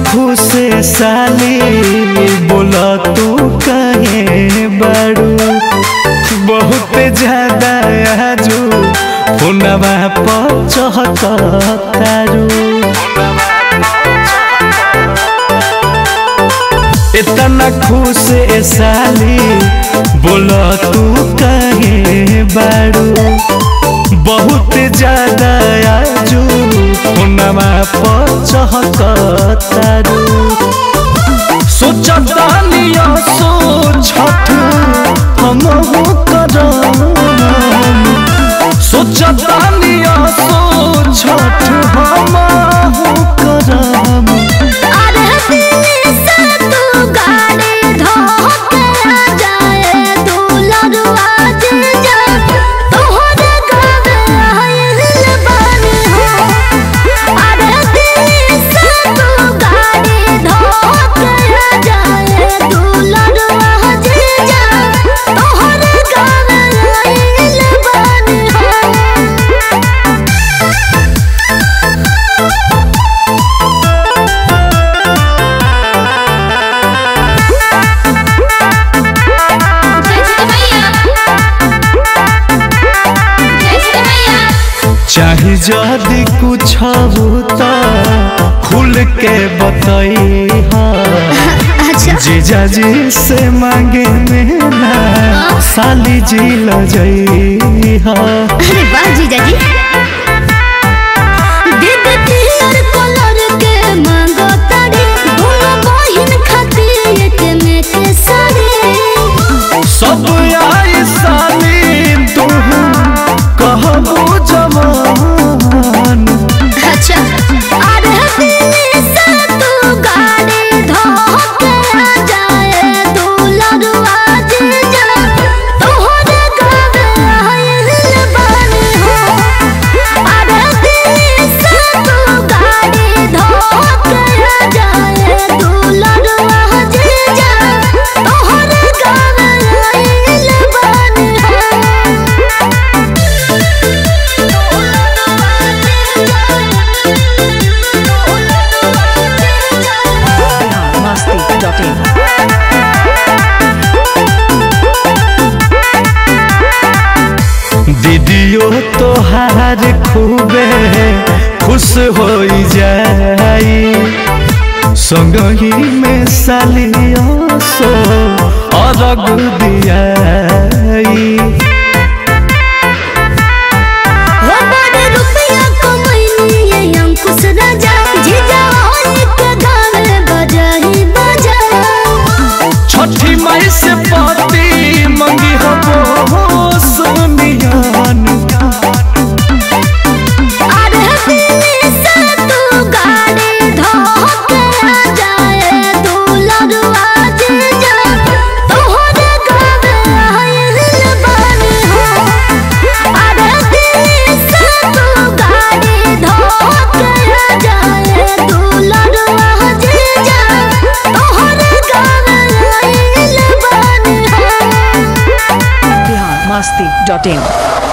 खुशे साली बोला तू कहे बड़ू बहुत ज्यादा आजू फोनवा पर चहकतारू इतना खुश ए साली बोला तू कहे बड़ू बहुत ज्यादा आजू फोनवा पर चहकतारू सोचतानिया सो छठ हम करम सोचतानिया सो छठ हम करम अरे दिल से तू गाड़ी धोके आ जाए तू लड़वा जे जा तोहरे गावे आइल बानी हो अरे दिल से तू गाड़ी धोके आ जाए तू लड़वा जे जा तोहरे गावे आइल बानी हो चाहे जदि कुछ होता खुल के बताई अच्छा जीजा जी से मांगे मेरा साली जी लजई हा अरे वाह जीजा जी दीद पियर कलर के मांगो तारी दोनों बहिन खातिर एक में के साड़ी सब आई साली तू कहबू जवान अच्छा अरे दिल से तू गाड़ी धोके आ जाए तू लड़वा जीजा तोहरे गावे आइल बानी हो अरे दिल से तू गाड़ी धोके आ जाए तू लड़वा जीजा तोहरे गावे आइल बानी हो masti.in दीदियो तोहार खूबे खुश हो जाई संगही में सालियो सो अरग दियाई हो बड़े रुपया कमैनी ये अंकुश राजा जीजा होई के गावे बजाही बजा छठी माई से पाती मंगी हबो सोनियान अरे दिल से तू गाड़ी धोके आ जाए तू लड़वा जीजा तोहरे गावे आइल बानी हो अरे दिल से तू गाड़ी धोके आ जाए तू लड़वा जीजा तोहरे गावे आइल बानी हो masti.in